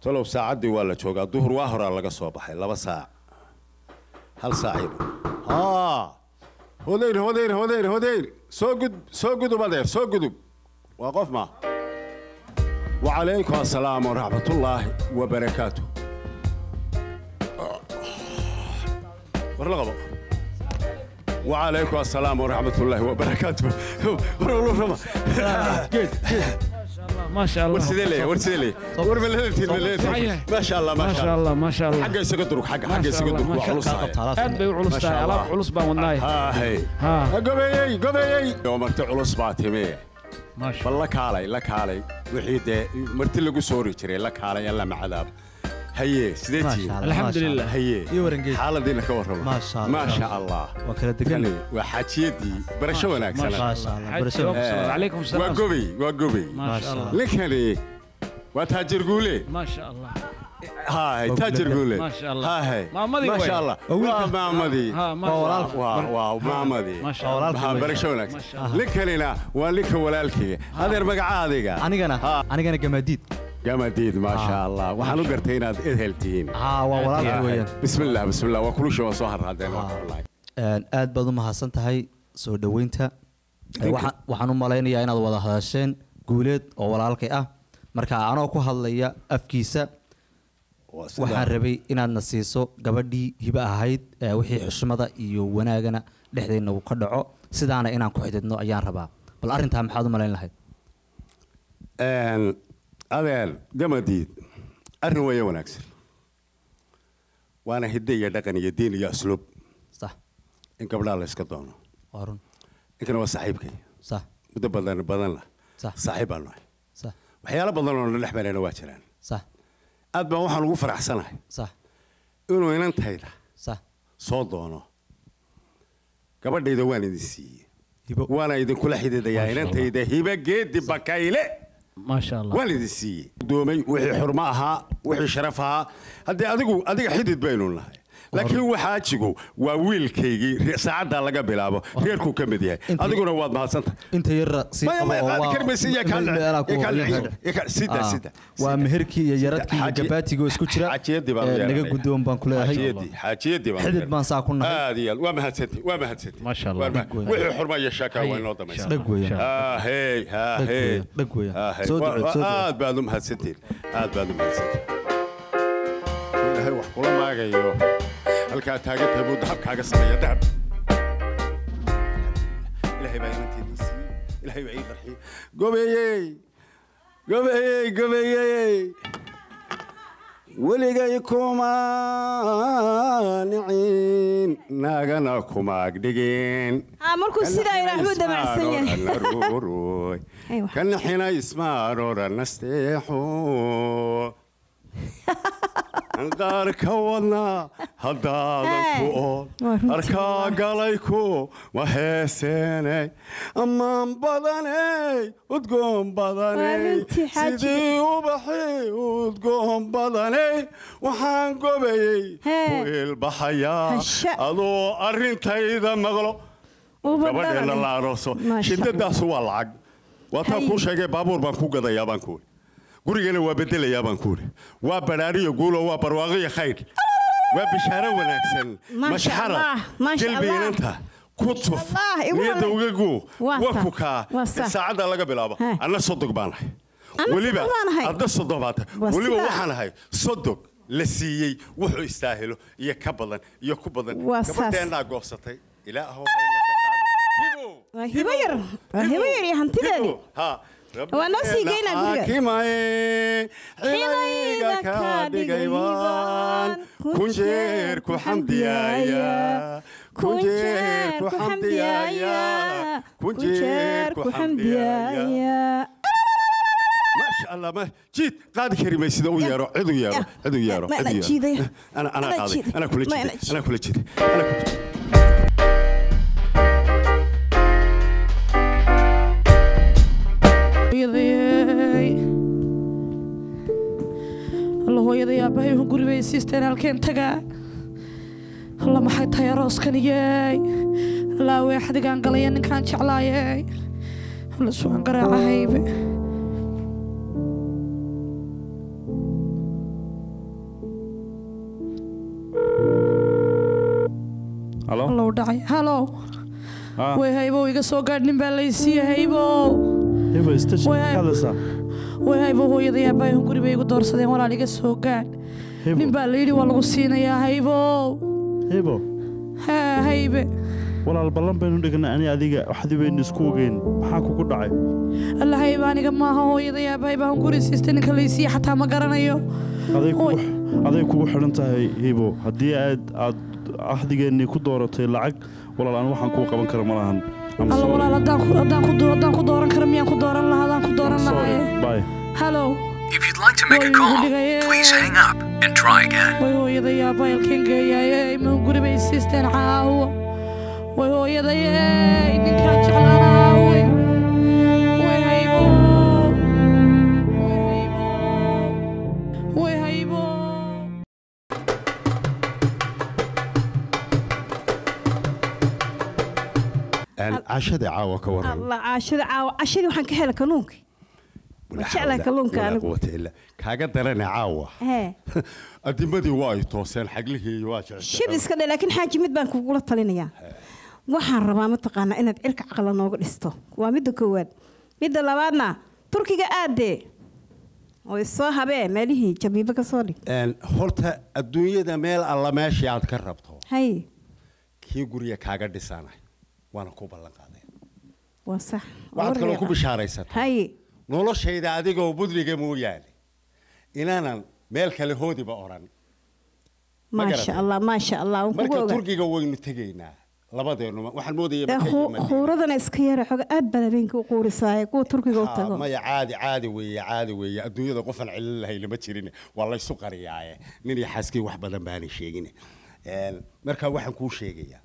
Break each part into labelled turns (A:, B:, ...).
A: talow saacaddii waa la joogaa duhur waa horaa laga soo baxay laba saac hal saaciiba haa hodeyr hodeyr hodeyr hodeyr soo gud soo gudub adeer soo gudub waa qof ma wacalaykum assalaam waraxmatullaahi wabarakaatu war la qabo wacalaykum assalaam waraxmatullaahi wabarakaatu war walba raba
B: ما شاء الله
A: war sidee leeyahay war sidee leeyahay war malaleeltiin malaleeltiin maasha allah
B: ما
A: maasha
B: شاء
A: allah
B: الله ما شاء الله
A: xagga isaga durug xagga xagga
B: ما شاء
A: isaga
B: الله
A: durug
B: ما
A: waa
B: شاء
A: culus
B: الله
A: tahay
B: aad bay u culus
A: ما
B: tahay
A: شاء
B: alaab
A: الله.
B: culus baan wadnaay
A: haahey
B: ها
A: gobeeyey gobeeyey oo marti culus baa timi
B: ما شاء
A: bal la kaalay la kaalay wixii dee marti lagu soori jiray la kaalay alla macadaab haye sidee
C: ما
A: tihiin
C: شاء الله
B: الحمد لله.
A: haye
C: iyo warangeed
A: xaaladiina ka warrama
C: ما شاء الله.
A: maasha allah
C: waa kala degan
A: kani waa xaajiyadii barasho wanaagsan
C: ما شاء الله
B: حاج
C: برسم
B: يوم. عليكم
A: waa
B: السلام
A: gobey waa gobey
B: ما شاء الله
A: ninkani waa taajir guule
B: ما شاء الله
A: هاي تاجر قولي
B: ما شاء الله.
A: هاي
B: مامدي
A: ما
B: وين؟
A: شاء الله waa maamadii
B: ها ما شاء الله
A: waa waa maamadii
B: ما شاء الله
A: maxaa barasho wanaagsan
B: ما شاء الله.
A: ninkanina waa ninka walaalkayga adeer magaca adiga
C: anigana
A: Ha.
C: anigana gamaadiid
A: gamadiid maasha allah waxaan u gartay inaad ehel tihiin
C: haa waa walaalka
A: Haahay.
C: weeyaan
A: bismillah bismillah waa kulusha waa soo harraadeen waa wallahi.
C: Een, aad baad u mahadsan tahay soo dhoweynta Ee, waxaan- waxaan u malaynayaa inaad wada hadasheen guuleed oo walaalkay ah marka anoo ku hadlaya afkiisa
A: Waa sidaa.
C: waxaan rabay inaadna siiso gabadhii hibe ahayd ee wixii xushmada iyo wanaagana dhexdeenna uu ka dhaco sidaana inaan ku xididno ayaan rabaa bal arrintaa maxaad u malayn lahayd
A: Een, adeer gamadiid arrin weeye wanaagsan waana hidde iyo dhaqan iyo diin iyo asluub
C: sax
A: in gabdhaha la iska doono
C: waa run
A: ninkana waa saaxiibkay
C: sax
A: muddo badan badan lah
C: Sax.
A: saaxiib baan nahay
C: sax
A: waxyaalo badan oo na dhex marayna waa jiraan
C: sax
A: aad baan waxaan ugu faraxsanahay
C: sax
A: inuu inantayda
C: sax
A: soo doono gabadhayda waan idin siiyey
C: hibo
A: waana idinkula xididayaa inantayda hiba geedi bakayle
B: ما شاء الله
A: waan idin siiyey doomay wixii xurmo ahaa wixii sharaf ahaa haddii adigu adiga xidid baynu nahay laakiin waxaajigu waa wiilkaygii re- saacaddaa laga bilaabo reerkuu ka mid yahay
C: Inta-
A: adiguna waad mahadsanta
C: inta yarra sii
A: Maya,
C: qabo
A: maya,
C: oo
A: qaadi
C: waa-
A: kari maysa, iyo kaa
C: meel
A: dhacay,
C: meelaa ku
A: iyo kaa
C: hooyo
A: dhacay,
C: xidha.
A: iyo kaa- sida,
C: Ah,
A: sida,
C: waa
A: sida.
C: meherkii iyo yaradkii iyo
A: Xaaji-
C: gabaatigoo isku jira
A: xaajiyadii baan
C: Ee,
A: u
C: naga
A: yeelanaya.
C: guddoon baan ku leeyahay
A: xaajiyadii xaajiyadii baan u
C: xidid
A: yeelanaya.
C: baan saa ku nahay
A: aad iyo aad waa mahadsantihin waa mahadsantihin
B: ما شاء الله.
A: Waa mahad- wixii xurmo iyo sheekaa waa inoo dhamaysa
C: dhag weeyaan
A: Ah, hey, ah,
C: Dhag
A: hey.
C: weeyaan, dhag weeyaan.
A: Ah, hey.
C: Soo
A: Waa-
C: duceed, soo duceed.
A: aad baad u mahadsantihin aad baad u mahadsantihin ilaahay wax kula maagayo halkaa taagantahay buu dahab kaaga sameeya dahab ilaahay baa inanteedii siiyey ilaahay baa ii qarxiyey gobeeyey gobeeyey gobeeyey weligay kuma nicin naagana kumaagdhigin
D: haa markuu sidaa ilaahu damacsan yahay Aywa.
A: kanixina ismaarora nasteexo qaar ka wadna haddaadan ku
D: Hey,
A: ool
D: waa runtii
A: arkaa galayku ma heeseenay ammaan badaney udgoon
D: Waa
A: badaney
D: runtii, xaaji.
A: sidii ubaxi udgoon badaney waxaan gobayey
D: Hey.
A: ku ilbaxayaa
D: Hasha.
A: adoo arrintayda maqlo
D: Uba
A: gabadheena
D: dhalay.
A: la arooso
D: Maasha
A: shidadaasu waa lacag waataan
D: Hay.
A: kuu sheegay baabuur baan ku gadayaa baan kuuri gurigana waa bedelayaa baan kuuri waa baraariyo guulo waa barwaaqiyo khayr waa bishaaro wanaagsan
D: Maasha
A: mashxara
D: Allah, maasha Allah.
A: gelbiinanta ku tuf
D: Allah, igu
A: niyadda
D: walaal.
A: uga guu
D: Waa
A: waa
D: sax,
A: ku kaa
D: waa sax.
A: saacadda laga bilaabo
D: Hey.
A: anna sodog baan ahay
D: Anna
A: weliba
D: sodog baan ahay.
A: adna sodog baan tahay
D: Waa
A: weliba
D: sidaa.
A: waxaan ahay sodog la siiyey wuxuu istaahilo iyo ka badan iyo ku badan
D: Waa saas.
A: gabadheennaa goosatay ilaahow hayna ka qaadi Hibo!
D: Waa hibo yar. Waa hibo yar iyo hantideedii. Waa noo sii geynaa guriga.
A: xilayga ka dhigay baan kun jeer ku xamdiyaaya kun jeer ku xamdiyaaya kun jeer ku xamdiyaaya maasha allah ma jiid qaadi kari may sida u yeero cid u yeero cid u yeero
D: Ma- ma-
A: cid u yeero.
D: jiidaya.
A: ana ana
D: Ma-
A: qaaday
D: jiiday.
A: ana kula
D: Ma-
A: jiiday
D: ma-
A: ana kula jiiday ana kula jiiday
E: hooyaday alla hooyaday aabbahay wuxuu guri bay siisteen halkeen tagaa alla maxay tahay arooskaniyey alla awee xadigaan galaya ninkaan jeclaayey alla sugan garaacahaybe
F: halo
E: allow dhacay halow
F: Ah,
E: way haybow iga soo gaadh nin baa laysiiye haybow
F: hebo station
E: Way-
F: ka hadlaysaa
E: way haybow hooyaday aabbaahun guri bay igu doorsadeen walaal iga soo gaadh nin
F: hebo
E: baa layidhi waa lagu siinayaa haybow
F: hebo
E: haa haybe
F: walaal ballan baynu dhignay ani adiga waxdii baynu isku ogeyn maxaa kugu dhacay
E: alla hayba aniga maaha hooyaday aabbahay baan guri siistay ninka laysiiye xataa ma garanayo
F: aday kugu
E: Oy.
F: aday kugu xidhan tahay hebo haddii aad aad ahdigeennii ku dooratay lacag walaal aan waxaan kuu qaban kara ma lahan I'm
E: alla
F: sorry.
E: walaal haddaan ku- haddaan ku doo- haddaan ku dooran kara miyaan ku dooran lahaa haddaan ku dooran
F: I'm sorry.
E: lahaye
F: Bye.
E: halow
G: If you'd like to make a
E: Oy,
G: call,
E: hudigaye.
G: please hang up and try again.
E: way hooyaday aabbahay halkeen geeyaaye ma guri bay siisteen caawo way hooyadayey ninkaan jeclaan caawe way haybo way haybo way haybo
A: cashadii caawa ka waran
D: allah caashada caawa cashadii waxaan ka helay kalluunka
A: Walaa
D: jeclahay
A: xawla
D: kalluunka
A: walaa
D: anigu.
A: quwata illa. kaaga darane caawa
D: hee
A: adimadii waa ay tooseen xaglihii waa
D: shib
A: jecel
D: iska dhe laakiin xaaji mid baan kugula talinayaa waxaan rabaa mataqaanaa inaad cirka caqla nooga dhisto waa midda koowaad midda labaadna turkiga aadee oo isoo habee meelihii jabiibo ka soo dhig
A: horta adduunyada meel alla meeshii aad ka rabto
D: hay
A: kii guriga kaaga dhisanay waana ku ballan qaaday
D: waa sax
A: waxaad kaloo ku bishaaraysata
D: hay
A: noloshayda adigoo budliga mooyaane inaanan meel kale hoodiba odhan Ma
D: maasha
A: garatay?
D: allah maasha allah waan kugu
A: marka
D: ogaa
A: turkiga waynu tegaynaa labadeennu waxaan moodaya
D: Dee
A: markay
D: khu-
A: yimaadeen.
D: khuuradana iska yara xoga aad baan habeenkii u quurisaaye kuwa turkiga u
A: Ah,
D: tago
A: maya caadi caadi weeye caadi weeye adduunyada qofaan celin lahayn lama jirin waa laysu qariyaaye nin iyo xaaskii wax badan baanay sheegin Een, marka waxaan kuu sheegayaa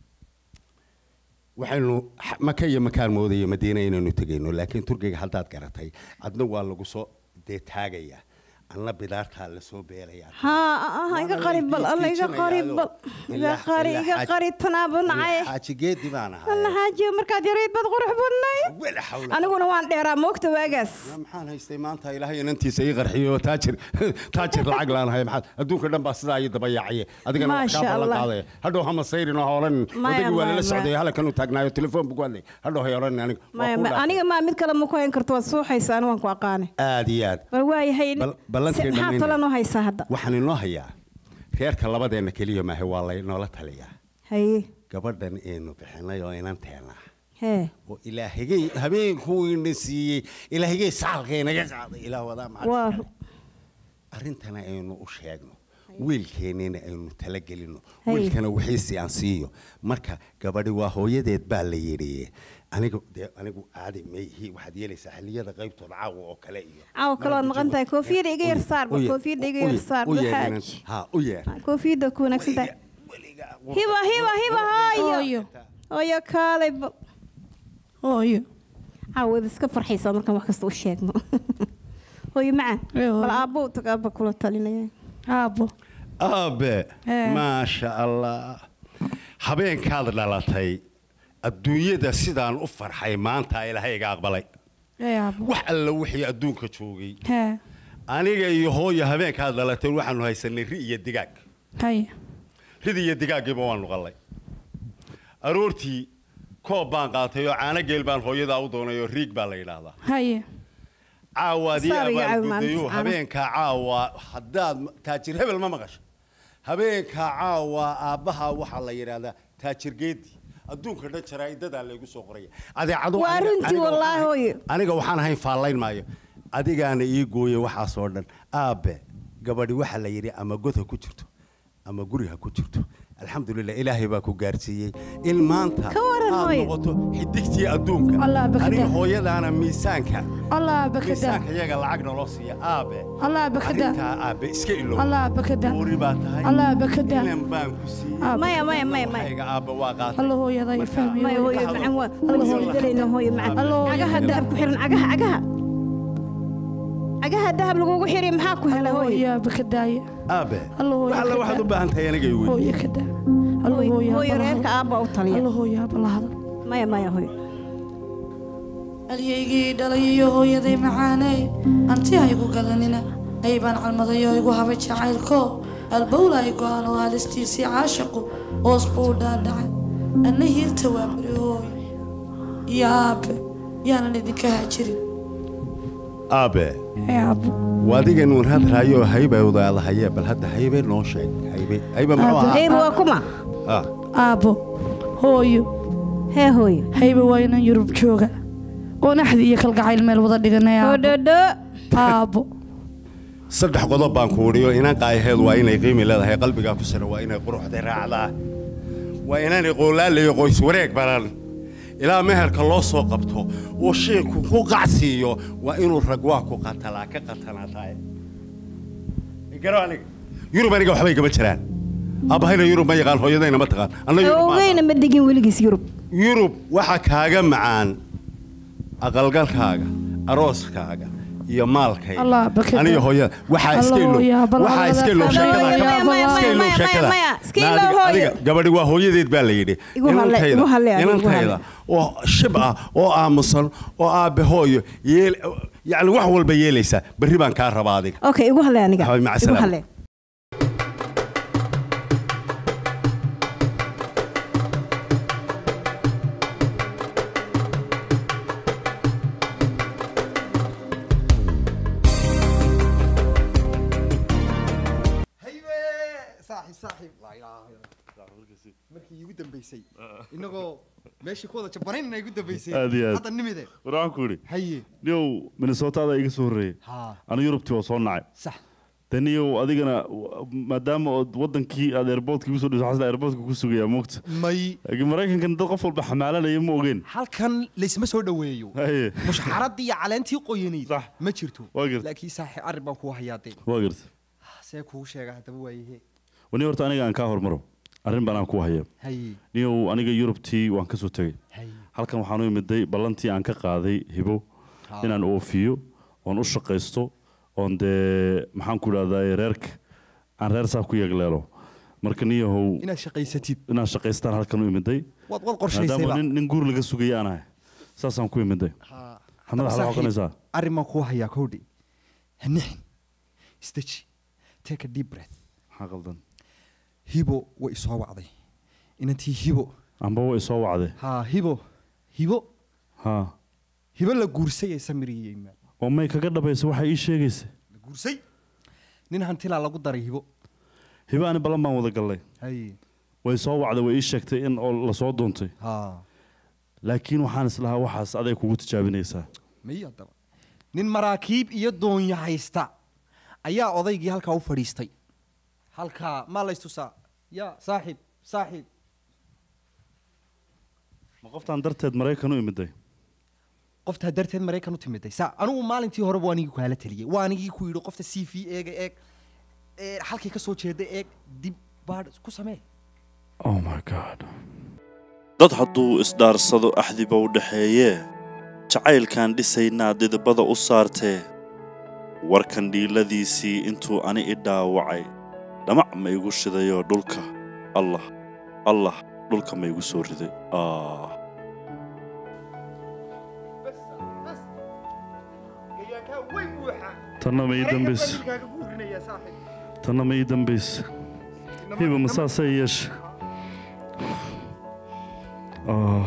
A: waxaynu x- maka iyo makaan moodaya madiina inaynu tegayno laakiin turkiga haddaad garatay adna waa lagu soo dee taagayaa anna bidaartaa lasoo beerayaa
D: ها iga qarib bal alla iga qarib bal iga qari iga qari tanaabo nacay
A: xaaji geedi baan
D: alla
A: ahay
D: xaaji markaad yarayd bad qurux badnay
A: wala xawla
D: aniguna waan dheeraa moogta waagaas
A: Yaa maxaan haystay maanta ilaahay inantiisa ii qarxiyo taajir taajir lacag laanahay maxaad adduunka dhan baa sidaa ii dabayaacaya adigana wax
D: Maasha
A: kaa ballan
D: Allah.
A: qaadaya hadhow hama sayrin oo hoolan
D: Maya,
A: odagii waa
D: maya,
A: lala socday
D: maya.
A: halkan uu taagnaayo telefoon buu ku hadlay hadhow hay odhan aniga waa
D: maya
A: kuu
D: ma-
A: dhaafay.
D: aniga maa mid kale ma ku hayn karto waad suuxaysa ani waan ku aqaane
A: aad iyo aad
D: bal waayahay
A: Bal- ballantii
D: maxaa
A: dhammaynaya.
D: tala noo haysaa hadda
A: waxaan inoo hayaa reerka labadeenna keliya maahe waa laynoola taliyaa
D: haye
A: gabadhan aynu bixinay oo inanteena
D: hee
A: oo ilaahigay habeenkuu ina siiyey ilaahigay saalka inaga qaaday ilaah wadaa
D: waa
A: macalin arrintana aynu u sheegno wiilkeennina aynu talagelino
D: Hay.
A: wiilkana wixiisi aan siiyo marka gabadhi waa hooyadeed baa la yidhi anigu dee anigu caadi mayhi waxaad yeelaysaa xilliyada qaybtooda caawa oo kale iyo
D: caawa kale waad maqan tahay koofiyada iga yar saar
A: U yeer-
D: koofiyada iga
A: u
D: yar
A: yeer-
D: saar
A: u yeer
D: waxaaj.
A: inan- ha u yeer
D: koofiyada ku wanaagsan tahay
A: Weligaa-
D: hiba hiba hiba haayo
E: hooyo
D: hooyo kaalay bal
E: hooyo
D: caawad iska farxaysaa markaan wax kasta u sheegno hooyo macaan
E: Ee, hooyo.
D: bal aabbo tag aabba kula talinaya
E: aabbo
A: aabe
E: Ee.
A: maasha allah habeenkaad dhalatay adduunyada sidaan u farxay maanta ilaahay iga aqbalay
E: ee aabbo
A: wax alla wixii adduunka joogay
E: hee
A: aniga iyo hooyo habeenkaad dhalatay waxaanu haysanay ri iyo digaag
E: haye
A: rid iyo digaaggiiba waanu qallay aroortii koob baan qaatay oo caano geel baan hooyadaa u doonay oo riig baa la yidhaahdaa
E: haye
A: caawaadii
D: Saar iyo caawi
A: abaalgudayo
D: maalinta
A: habeenkaa caawa haddaad taajir hebel ma maqasho habeenkaa caawa aabbaha waxaa la yidhaahdaa taajir geedi adduunka dhan jaraa'idadaa laygu soo qoraya adeecadu
D: Waa
A: aniga-
D: runtii
A: aniga
D: wallaahi
A: waxaan-
D: hooyo.
A: aniga waxaan ahayn faallayn maayo adigaana ii gooye waxaasoo dhan aabe gabadhi waxaa la yidhi ama god ha ku jirto ama guri ha ku jirto alxamdulilah ilaahay baa ku gaarsiiyey in maanta
D: Ka waran
A: aad
D: hooyo.
A: noqoto xidigtii adduunka
E: Allah baka
A: aniga
E: daa.
A: hooyadaana miisaanka
E: allah bakada
A: miisaanka iyaga lacag naloo siiya aabe
E: allah bakada
A: arrintaa aabe iska ilow
E: allah bakada
A: buuri baa tahay
E: allah bakada
A: inan baan ku siiyey
D: maya maya maya maya
A: waxayga aabe waa qaatay
E: allah hooyada iyo fahmiyo
D: maya hooyo
A: Hado.
D: macaan waa alla soo dalayna hooyo macaan
E: Allo, hooyo.
D: cagaha dahab ku xiran cagaha cagaha cagaha dahab lagugu xiri maxaa ku helay hooyo
E: hooyo bakadaaya
A: aabe
E: Allah hooyo
A: wax alla
E: ka
A: waxaad
E: daa.
A: u baahan tahay aniga iweyn
E: hooyo kada allah
D: hooyo
E: hooyo
D: hooyo reerka aabba u taliya
E: allah hooyo abalahada
D: maya maya hooyo
E: alyaygii dhalay iyo hooyaday macaaney anti ha igu gadanina aybaan calmaday oo igu habay jacaylko albowlay go-aan oo haalistiisii caashaqu hoos buu dhaadhacay anna hiirta waa barihooy iyo aabe yaanan idinka haajirin
A: aabe
E: ee aabo
A: waadigan uun hadraayo haybawdaadahaye bal hadda haybe noo sheeg haybe haybe muxuu ahaa
D: hayb waa kuma
A: Ah,
E: aabo hooyo
D: hee hooyo
E: hayba waa inan yurub jooga oo naxdi iyo kalgacayl meel wada dhiganay aabo
D: hodhodho
E: aabo
A: saddex qodob baan ku udhiyo inan qaayaheedu waa inay qiimi leedahay qalbigaa ku sira waa inay quruxda raacdaa waa inaanay qoolaalayo qoys wareeg baran ilaa meherka loo soo qabto oo shiinku ku qacsiiyo waa inuu rag waa ku qatalaa ka qatanaa tahay garo aniga yurub aniga waxbay gama jiraan aabahayna yurub ma yaqaan hooyadayna ma taqaan anna yurub ma
D: ogeyna ma degin weligiis yurub
A: yurub waxa kaaga macaan aqalgalkaaga arooskaaga iyo maalkayga
E: Allah, bakada.
A: aniga hooyada waxaa
E: Allah,
A: iska ilo
E: yaa bal
A: waxaa
E: Allah,
A: iska ilo
E: Allah,
A: sheekada
E: Allah,
A: ka
E: Allah,
A: bax.
E: Allah,
A: iska ilo
D: maya,
A: sheekada
D: maya, iska
A: Na,
D: ilo
A: adiga-
D: hooyo.
A: adiga gabadhi waa hooyadeed baa la yidhi
D: Igu halle,
A: Inantayda-
D: igu halle, adiga, igu
A: inantayda oo shib ah oo aamusan oo aabe hooyo yeel yacni wax walba yeelaysaa berri baan kaa rabaa adiga
D: okay igu halle aniga
A: Habi, maca
D: igu
A: salaama.
D: halle
H: haybe saaxib saaxib laa ilaaha illa Allah. markii iigu dambeysay inagoo meeshii ku wada jabanaynana igu dambeysay
F: Aad iyo aad.
H: hadda nimide
F: war waxaan ku idhi
H: haye
F: niyow minnesota iga soo horreeyey
H: haa
F: anu yurubtii waa soo nacay
H: sax
F: de niyow adigana w- maadaama ood wadankii aad airportka igu soo dhiso xasla airportka ku sugayaa moogta
H: may
F: laakiin maraykankan dad qof walba xamaalanaya ma ogeen
H: halkan laysma soo dhoweeyo
F: haye
H: mushxaradii iyo caleentii qoyanayd
F: Sax.
H: ma jirto
F: Waa gartay.
H: laakiin saaxib arrin baan kuu hayaadee
F: waa garta
H: see kugu sheega haddaba waayahe
F: wani horta aniga aan kaa hormaro arrin baan aan ku haya
H: haye
F: niyow aniga yurubtii waan ka soo tegey
H: haye
F: halkan waxaan u imiday ballantii aan ka qaaday hibo
H: Haa.
F: inaan oofiyo oon u shaqaysto oon dee maxaan ku idhahdaa reerka aan reer saab ku yeegleelo marka niyahow
H: inaad shaqaysatid
F: inaan shaqaystaan halkan u imiday
H: waad wad
F: maadaama
H: qorshaysayba
F: nin, nin guur laga sugaya aan ahay saasaan ku imiday
H: Haa.
F: Xamad,
H: Haddaba
F: waxaad
H: saaxiib,
F: xoqanaysaa?
H: arrin baan kuu hayaa kowdhi hanixin isdeji take a deep breath
F: maxaa qaldan
H: hibo way isoo wacday inantii hibo
F: amba way soo wacday
H: haa hibo hibo
F: haa
H: hibo la guursay ee samiriyey maa
F: oo may kaga dhabaysa waxay ii sheegaysa
H: la guursay nin hantilaa lagu daray hibo
F: hiba ani ballan baan wada gallay
H: haye
F: way soo wacday way ii sheegtay in oo la soo doontay
H: haa
F: laakiin waxaan islahaa waxaas aday kugu tijaabinaysaa
H: may haddaba nin maraakiib iyo doonya haysta ayaa odaygii halkaa u fadhiistay halkaa maa laystusaa ya saaxib saaxib
F: ma qoftaan darteed maraykan u imiday
H: qoftaa darteed maraykan u timiday saa anigu maalintii horeba waa anigii kuhala taliyey waa anigii ku yidhi qofta c v eega eeg ee halkay ka soo jeeda eeg dib baadh ku samee
F: oh my god
I: dad hadduu isdhaarsado axdiba u dhaxeeyee jacaylkaan dhisaynaa didibada u saartee warkan dhiiladiisii intuu ani i dhaawacay dhamac ma igu shidayoo dhulka allah allah dhulka ma igu soo riday ah
F: tanna ma ii dambaysa tanna ma ii dambaysa hiba ma saasay yeesha ah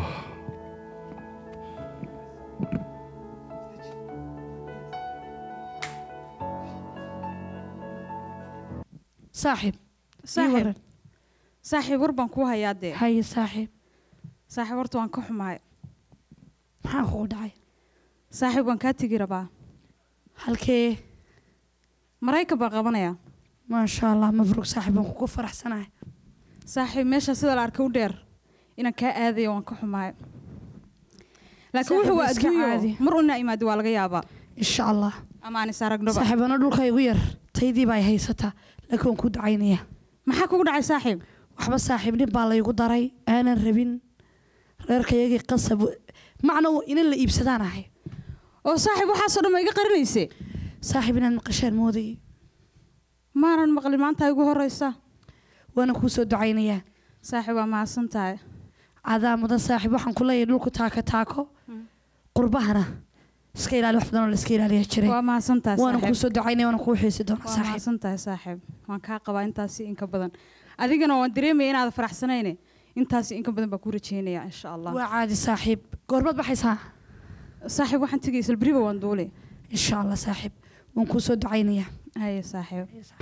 E: saaxiib ii
J: saaxiib
E: waran
J: saaxiib war baan kuu hayaa dee
E: haye saaxiib
J: saaxiib horta waan ka xumahay
E: maxaa kugu dhacay
J: saaxiib waan kaa tegi rabaa
E: halkee
J: maraykan baan qabanayaa
E: maasha allah mabruuq saaxiib waan kugu faraxsanahay
J: saaxiib meesha sida la arkay u dheer inaan kaa aadayo waan ka xumahay laakiin
E: Saaxiib,
J: wuxuu waa
E: iska caadi.
J: adduunyo mar una imaado waa laga yaabaa
E: insha allah
J: ama aan is aragnoba
E: saaxiibana dhulka igu yar taydii baa ay haysataa laakiin waan ku ducaynaya
J: maxaa kugu dhacay saaxiib
E: waxba saaxiib nin baa laygu daray aanan rabin reerkayagii qasab macna inan la iibsadaan ahay
J: oo saaxiib waxaasoo dhan ma iga qarinayse
E: saaxiib inaan maqashaan moodayay
J: maanan maqlin maanta igu horeysa
E: waana kuu soo ducaynayaa
J: saaxiib waa mahadsan tahay
E: cadaa mudan saaxiib waxaan ku leeyahay dhulku taako taako qurbahana iska ilaali wax badan oo la iska ilaaliyaa jiray
J: waa mahadsantahay
E: waana
J: saaxiib.
E: kuu soo ducaynaya waana kuu xiisi doonaa
J: waa
E: saaxiib
J: mahadsantahay saaxiib waan kaa qabaa intaasi inka badan adigana waan dareemaya inaad faraxsanayne intaasi inka badan baa ku rajeynaya insha allah
E: waa caadi saaxiib goormaad baxaysaa
J: saaxiib waxaan tegay salberiba waan duule
E: insha allah saaxiib waan kuu soo ducaynayaa
J: haye saaxiib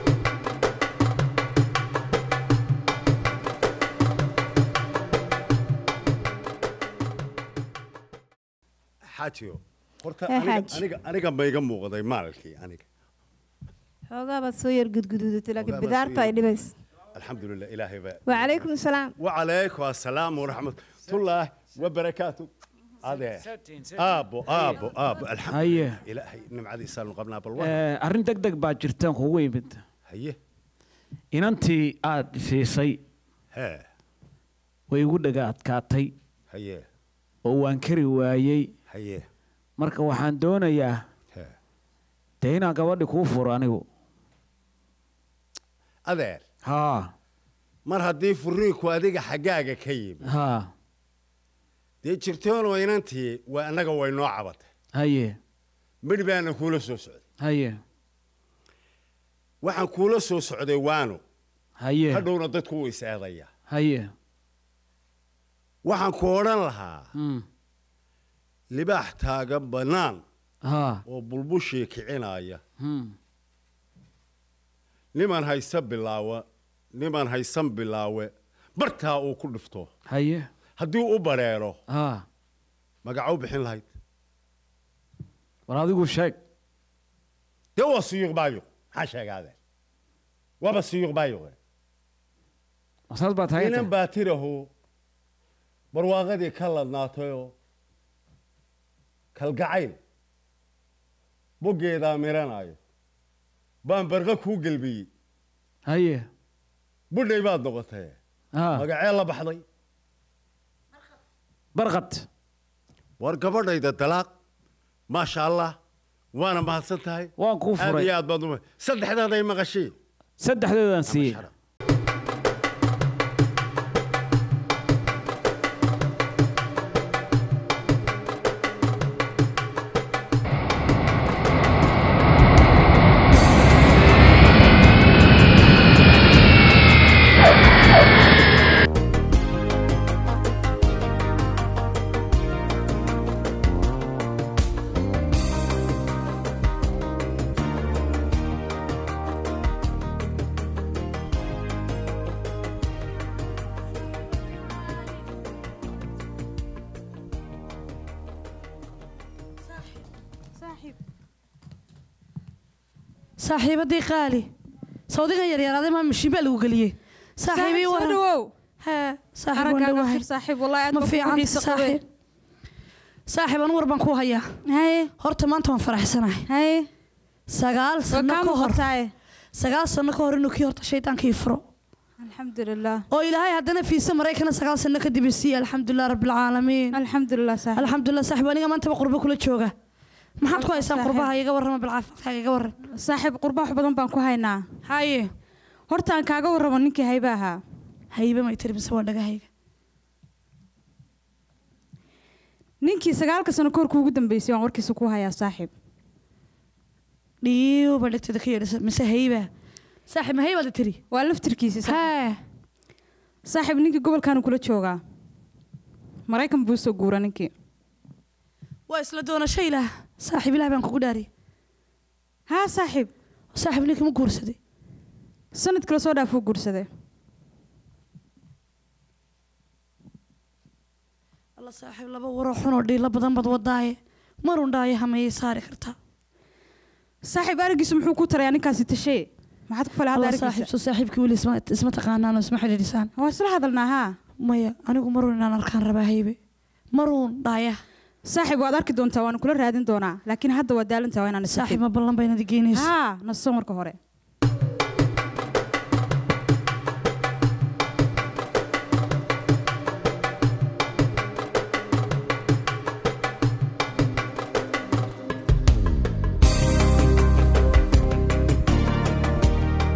A: xaajiyo horta
D: Eh,
A: aniga-
D: xaaji.
A: aniga aniga ma iga muuqday maalkii aniga
D: xoogaa baad soo yar gudgududatay laakiin
A: Xoogaa baad
D: bidaarta
A: soo
D: ay
A: yar-
D: dhibayso
A: alxamdulilah ilaahay baa
D: wacalaykum asalaam
A: وعليكم السلام ورحمة الله وبركاته هذا آبو آبو آبو الحمد
B: haye
A: إلهي نمعدي سالم قبلنا بالوقت
B: eh, arrin deg deg baa jirtaan kugu yimid
A: هيه
B: inantii aad siisay
A: ها
B: way igu dhaga adkaatay
A: هيه
B: oo waan kari waayey
A: هيه
B: marka waxaan doonayaa
A: ها
B: dee inaan gabadhi kuu furo anigu
A: أذير
B: haa
A: mar haddii furiinku adiga xaggaaga ka yimi
B: haa
A: dee jirtoonoo inantii waa annaga way noo cabatay
B: haye
A: midh baana kuula soo socday
B: haye
A: waxaan kuula soo socday waano
B: haye
A: hadhowna dadku wuu is eedayaa
B: haye
A: waxaan ku odhan lahaa
B: mm,
A: libaax taagan bannaan
B: haa
A: oo bulbushii kicinaya
B: mm,
A: niman haysa bilaawa niman haysan bilaawe bartaa uu ku dhifto
B: haye
A: haddii u bareero
B: haa
A: magacuu bixin lahayd
B: war adigu sheeg
A: dee waa siyuuq baayuq maxaa sheegaade waaba siyuuq baayuqe
B: saas baa taagan
A: inan baa tirahu barwaaqadii ka ladnaatayoo kalgacayl boggeedaa miranaayo baan barqa kuu gelbiyey
B: haye
A: budhay baad noqotay
B: haa
A: magacee la baxday
B: barqad
A: war gabadhayda dalaaq maasha allah waana mahadsan tahay
B: waan kuu
A: aad
B: furay
A: iyo aad baad uma saddexdaaday maqashii
B: saddexdeedaan siiyey
E: saaxiibadii qaali sawdigan yaryaraaday maa mishiin baa lagu geliyey saaxiibii
J: soo
E: waran
J: dhawow
E: hee saaxiib waan
J: araggaaga
E: dhawahay
J: fir saaxiib wallahi aad
E: ma
J: baan kugu
E: fiican
J: xiiso qabay
E: saaxiib saaxiib anu war baan ku hayaa
J: haye
E: horta maanta waan faraxsanahay
J: haye
E: sagaal
J: waa
E: sano
J: kaa
E: ka hor
J: muuqataaye
E: sagaal sano ka hor inuu kii horta shaydaankii furo
J: alxamdulilah
E: oo ilaahay haddana fiisa maraykana sagaal sano kadib isiiye alxamdulilah rabbilcaalamiin
J: alxamdulilah saaxiib
E: alxamdulilah saaxiib aniga maantaba qurbo kula jooga maxaad ku haysaan
J: Saaxiib.
E: qurbaha iga warrama bilcaafimaadkaaga iga warran
J: saaxiib qurba wax badan baan ku haynaa
E: haye
J: horta aan kaaga warramo ninkii hayba ahaa
E: haybe may tiri mise waa dhagahayga
J: ninkii sagaalka sano ka hor kuugu dambeysay waan warkiisa ku hayaa saaxiib
E: dhiiba dhegteeda ka yeedhisa mise hayba saaxiib ma haybaad tiri
J: waa laftirkiisii saaxiib.
E: hee
J: saaxiib ninkii gobolkaanu kula joogaa maraykan buu soo guura ninkii
E: waa isla doonasho ilaah saaxiib ilaah baan kugu dhaariyay
J: haa saaxiib
E: saaxiib ninkii ma guursaday
J: sanad kale soo dhaafuu guursaday
E: alla saaxiib laba waroo xunoo dhiilo badan bad wadaaye marun dhaayo hameeyay saari kartaa
J: saaxiib arigiisu muxuu ku tarayaa ninkaasi tashee maxaad ku falay hadda
E: alla saaxiib
J: arigiisa
E: soo saaxiibkii weli isma isma taqaanaan oo isma xidhiidhisaan
J: waa isla hadalnaa haa
E: maya anigu maruun inaan arkaan rabaa haybe maruun dhaaya
J: saaxiib waad arki doontaa waana kula raadin doonaa laakiin hadda waa daalantaa waa inaan
E: saaxiib ma ballan baynad geynayso
J: haa naso marka hore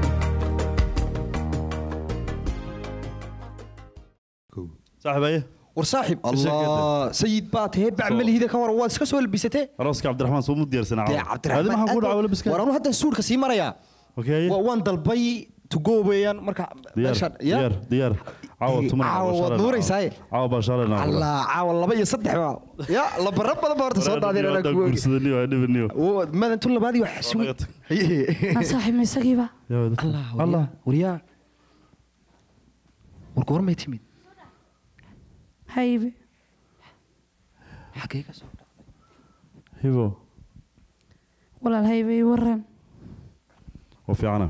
F: saaxiibaye
H: war saaxib allah sayid baa tahee bac malihida ka war waad iska soo labisatee
F: arooska cabdiraxmaan soo mu diyaarsanaa
H: dee
F: Adi maxaan ku dhacay labiska
H: war anu haddan suudhka sii marayaa
F: okay
H: Wa- waan dalbay to go weeyaan marka
F: diyaar
H: meeshaan ya
F: diyaar diyaar caawa
H: Eh,
F: tuman
H: caawa waad nuuraysaaye.
F: caawa baa shalay naa
H: allah caawa laba iyo saddex baa ya labara badan baa horta soo daadin anaa ku ogi
F: guursadaniyo waa dhibaniyo
H: madan tu labaadii wax sugi
E: aan saaxiib ma isagiiba
H: allah allah waryaa war goormay timid
E: haybe
H: xagee ka soo
F: hibo
E: walaal haybe ii waran
F: oo fiicana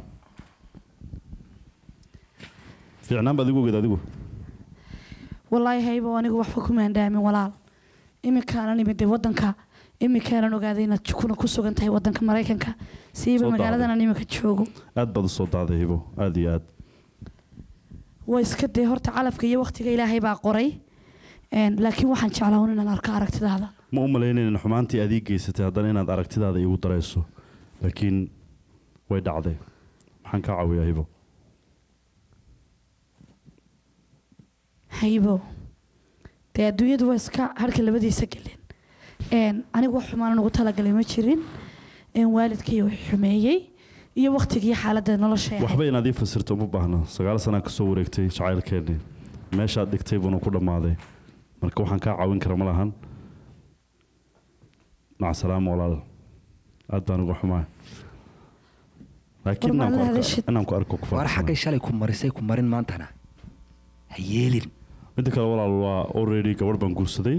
F: fiicnaan baad igu ogeed adigu
E: walaahi haybo anigu waxba kuma andhaamin walaal iminkaanan imid dee wadanka iminkaanan ogaaday inaad kuna ku sugan tahay wadanka maraykanka siiba
F: Soo
E: magaaladan iminka joogo
F: aad baad u soo daaday hibo aad iyo aad
E: waa iska dee horta calafka iyo waqtiga ilaahay baa qoray Een, laakiin waxaan jeclaa un inaan arko aragtidaada
F: ma u malaynayn xumaantii aad ii geysatay haddana inaad aragtidaada iigu darayso laakiin way dhacday maxaan kaa caawiyaa hibo
E: haybo dee adduunyadu waa iska harka labadiisa galeen Een, anigu wax xumaan ugu talagalay ma jirin Een, waalidkay wax xumeeyey iyo waqtigii xaaladda nolosha ay ahayd.
F: waxba inaad ii fasirto uma baahna sagaal sanaa ka soo wareegtay jacaylkeennii meeshaad dhigtay buuna ku dhammaaday marka waxaan kaa caawin kara ma lahan maca salaama walaal aad baan uga xumaa laakiin inaan ku
E: Warmaad
F: arko-
E: hadashid.
F: inaan ku arko ku
H: war
F: faraxsanahay.
H: xaggay shalay ku marisay ku marin maantana ha yeelin
F: midda kale walaal waa already gabadh baan guursaday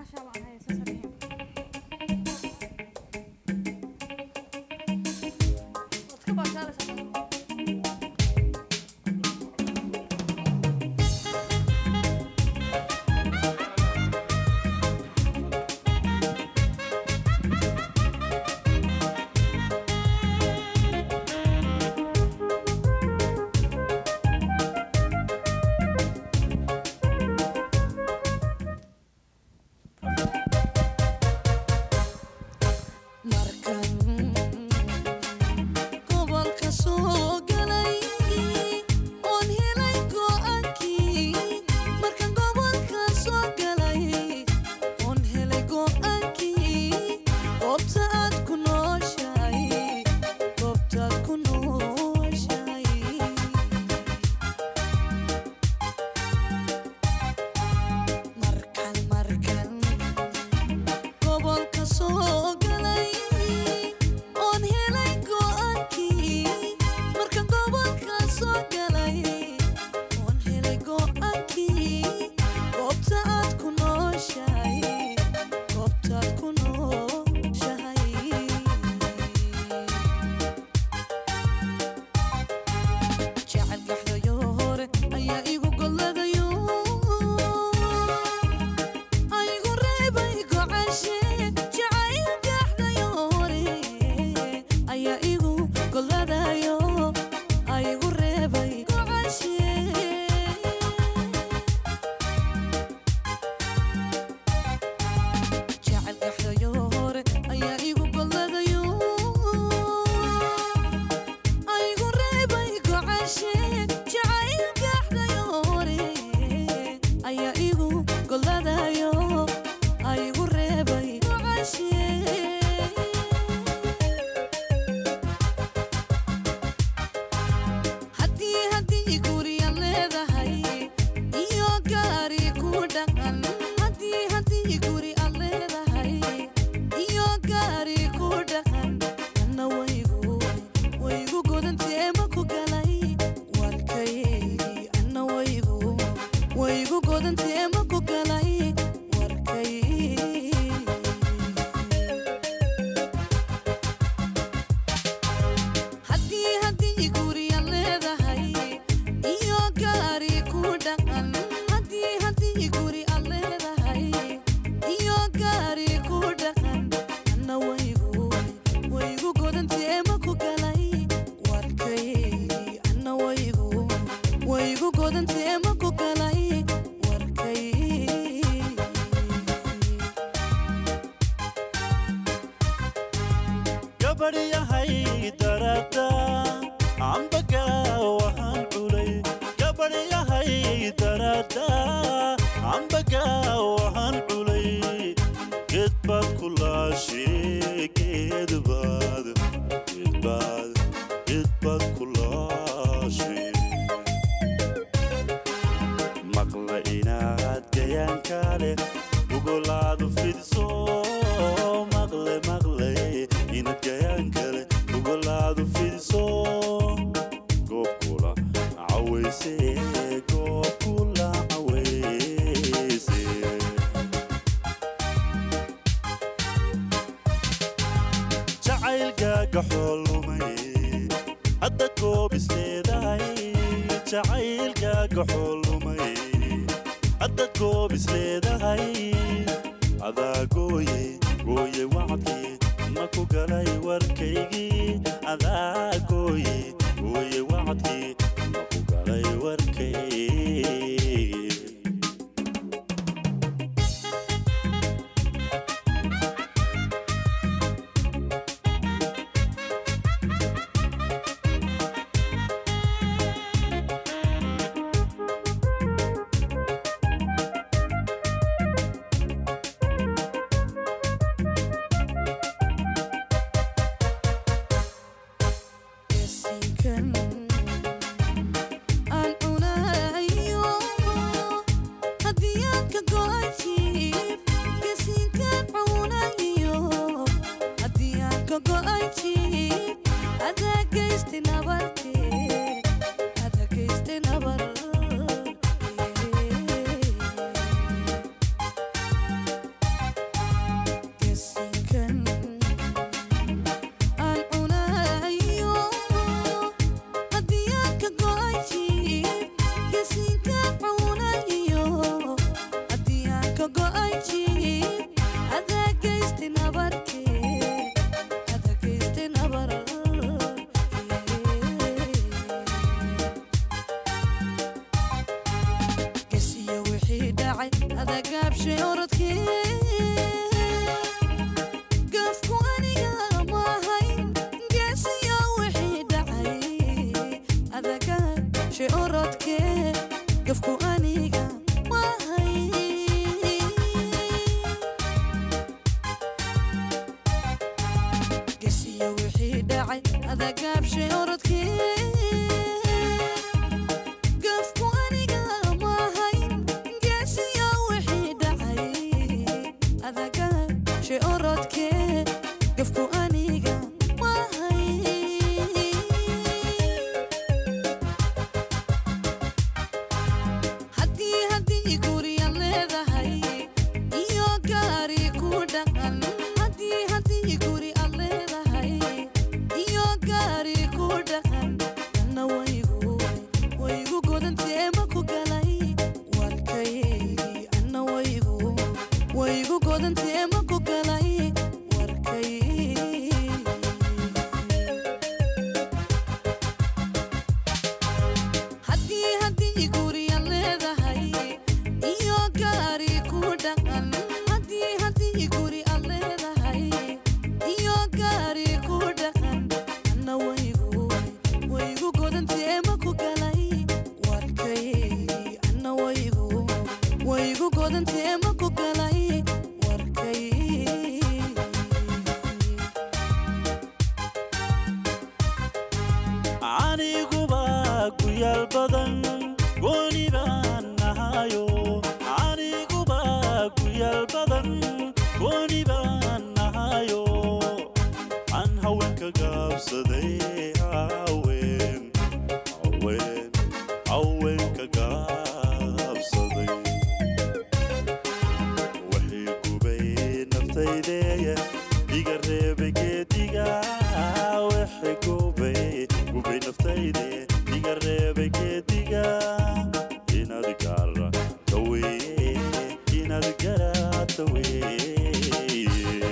K: gobolka soo galay oon helay go'aankii markaan gobolka soo galay oon helay go'aankii goobta aad ku nooshahay goobtaad ku nooshahay markaan markaan gobolka soo galay oon helay go'aankii markaan gobolka soo galay oon helay go'aankii goobta aad ku nooshahay goobtaad ku nooshahay jecel gaxdayo hore ayaa igu golladayo aygu reebay gocashe jacayl gaxdayo hore ayaa igu golladayo aygu reebay gocashe jecel gaxdayo hore ayaa igu golladayo aygu reebay gocashe jacayl gaxdayo hore ayaa igu golladayo aygu reebay gocashe haddii haddii guryan leedahay iyo gaari ku dhaqan haddii haddii guri aad leedahay iyo gaari ku dhaqan anna waygu waygu godantee ma ku galay warkaygii anna waygu waygu godantee ma ku galay warkaygii haddii haddii guryan leedahay iyo gaari ku dhaqan haddii haddii guri aad leedahay iyo gaari ku dhaqan anna waygu waygu godantee ma ku galay warkaygii anna waygu waygu godantee ma ku galay warkaygii
I: gabadhyahay darada ambaga waxaan culay gabadhyahay darada amba jacaylka waxaan culay geed baad ku laashay geedbaad geedbaad geedbaad ku laashay maqla inaad gayaanka leh gugolaadu fidiso maqle maqle inaad gayaanka leh gugolaadu fidiso goob kula cawayse goob kula cawayse jacaylkaaga xoolumay hadda goob isleedahay jacaylkaaga xoolumay hadda goob isleedahay adaa gooye gooye wacdii ma ku galay warkaygii adaa gooye gooye wacdii ma ku galay warkaygii
K: aan cunayo haddii aan ka go'ay jiif gasiinkaan cunayo haddii aan ka go'ay jiif adaa geysti nabartee adaa geysti nabar gasiinkan aan cunayo haddii aan ka go'ay jiif gasiinkaan cunayo haddii aan ka go'ay jiif adaa geysti nabartee adaa geysti nabar gesiyo wixii dhacay adaa gaabshay orodkee gafku aniga maahayn geesiyo wixii dhacay adaga shay orodkee gafku aniga maahayn gesiyo wixii dhacay adagaab shay orodkee gafku aniga maahayn geesiyo wixii dhacay adaga shay orodkee gafku aniga maahayn haddii haddii gurya leedahay iyo gaari ku dhaqan haddii haddii guri ad leedahay iyo gaari ku dhaqan anna waygu waygu godantee ma ku galay warkaygii anna waygu waygu godantee ma ku galay warkaygii haddii haddii gurya leedahay iyo gaari ku dhaqan haddii haddii guri ad leedahay iyo gaari ku dhaqan anna waygu waygu godantee ma ku galay warkaygii anna waygu waygu godantee ma ku galay warkaygii
I: aniguba ku yaal badan gooni baan nahayo aniguba ku yaal badan gooni baan nahayo aan haweenka gaabsaday haween haween haweenka gaabsaday waxay gubay naftaydeeya iga reebay geediga waxay gubay gubay naftayde iga reebay geediga inaad gaara daweeye inaad garaa daweeye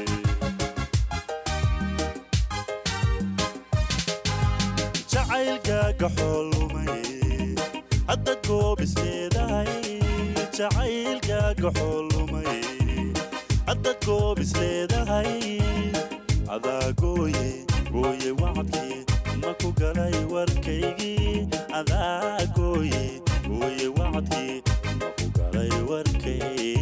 I: jacaylkaaga xoolumay hadda goob isleedahay jacaylkaaga xoolumay hadda goob isleedahay adaa gooye gooye wacdkii ma ku galay warkaygii adaa gooye gooye wacdkii ma ku galay warkaygii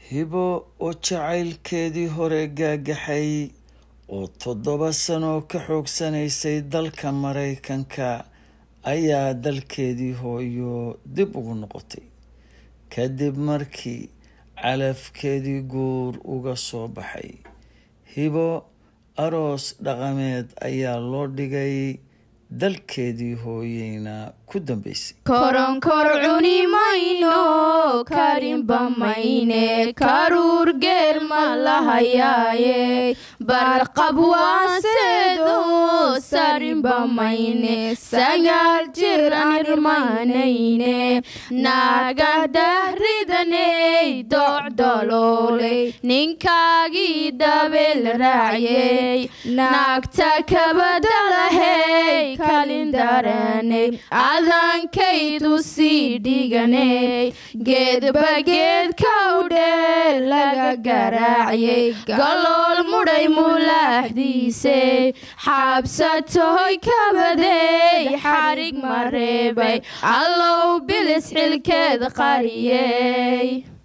L: hibo oo jacaylkeedii hore gaagaxay oo toddoba sano ka xoogsanaysay dalka maraykanka ayaa dalkeedii hooyo dib ugu noqotay kadib markii calafkeedii guur uga soo baxay hibo aroos dhaqameed ayaa loo dhigay dalkeedii hooyeyna ku dambeysay
M: koronkor cuni mayno karinba mayne karuur geel ma lahayaaye barqab waaseedo sarinba mayne sagaal jir anirmanayne naaga dahridaney docdolooley ninkaagii dabeel raacyey naagta kabadalahey kalindaraney adankaydu sii dhiganey geedba geedka udhee laga garaaciyey galool mudhay mulaaxdiisey xaabsatohoy kabadey xarig ma reebay allow bilis xilkeed qariyey